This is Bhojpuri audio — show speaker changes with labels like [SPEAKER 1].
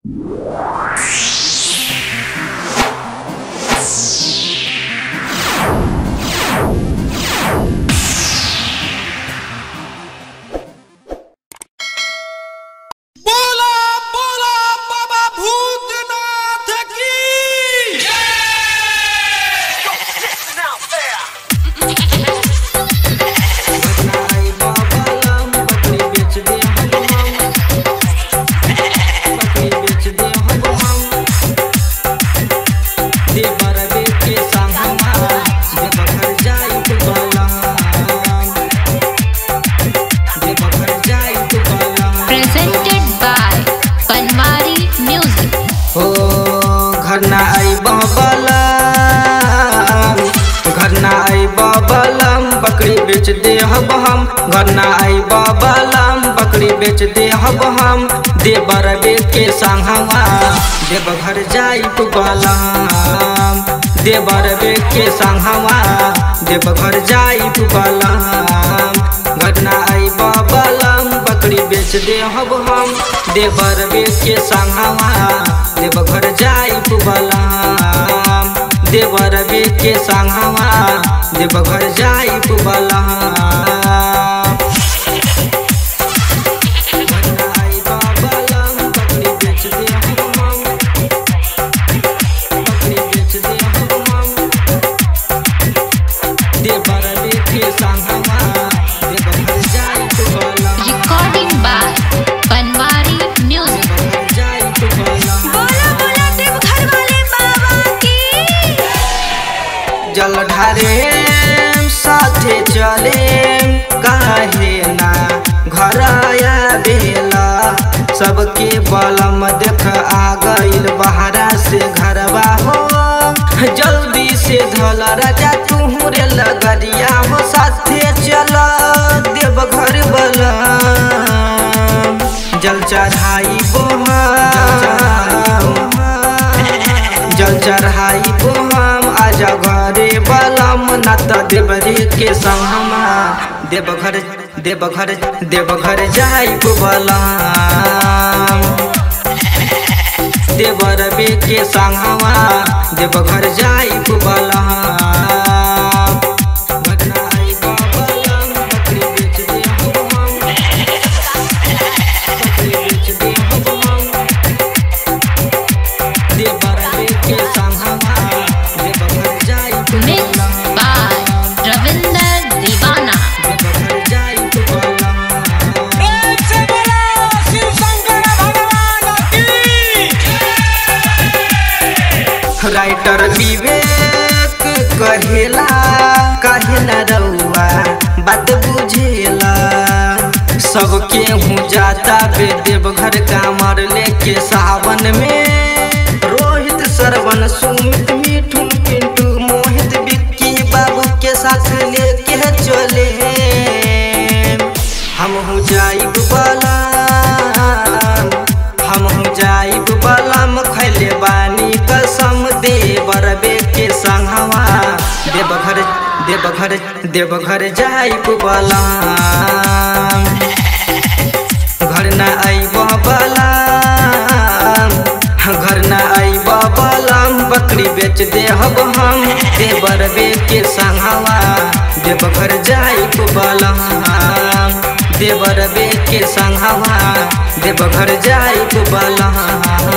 [SPEAKER 1] बोला बोला बाबा भूतनाथ की
[SPEAKER 2] presented by Panwari Music.
[SPEAKER 3] हो घर ना आई बलम घर ना आई बलम बकरी बेच दे हब हम घर ना आई बलम बकरी बेच दे हब हम देवर बेच के संगवा देव घर जाई तू बलम देवर बेच के संगवा देव घर जाई तू बलम घर ना आई बलम बकरी बेच दे हब हम देवर बेच के संगवा देव घर जाई तू बलम देवर बेच के संगवा देव घर जाई तू बलम घर ना आई बलम, बकरी बेच दे हब हम। बकरी बेच दे हब हम। देवर बेच के संगवा देव घर जाई तू बलम
[SPEAKER 2] Recording by Panwari Music.
[SPEAKER 4] बोला बोला देव घर वाले बाबा की
[SPEAKER 3] जल ढारे साथे चले काहे ना घर आया बेला सबके बलम देख आ गइल बहरा से घरवा हो जल्दी से धल राजा तू रे लगरिया हो साथे चल देव घर बलम जल चढ़ाई बोहा जल चढ़ाई हम आजा घरे बलम नत देवरे के संगमा देवघर देवघर देवघर जाई बलम देवर बे के संगमा देवघर जाई बलम घटना आई बलम बकरी बेच दे हम बकरी बेच दे हम देवर के संगमा देवघर जाई
[SPEAKER 2] Mixed by Ravinder Divana.
[SPEAKER 3] Deoghar जाई बलम
[SPEAKER 1] प्रेम से बोला शिव शंकर भगवान की
[SPEAKER 3] राइटर विवेक कहेला काहे न रउआ बात बुझेला सबके हूँ जाता बे देवघर कामर लेके सावन में रोहित सरवन सुमित मिठू पिंटू मोहित बिक्की बाबू के साथ लेके चले हम हूँ जाइब बलम हम हूँ जाइब बलम खैले बानी कसम देवर बे के संगवा देवघर देवघर देवघर जाइब बलम घर न आइब बलम घर न आइब बलम बकरी बेच दे हब हम देवर बे के संगवा देवघर जाइब बलम देवर बे के संगवा देवघर जाइब बलम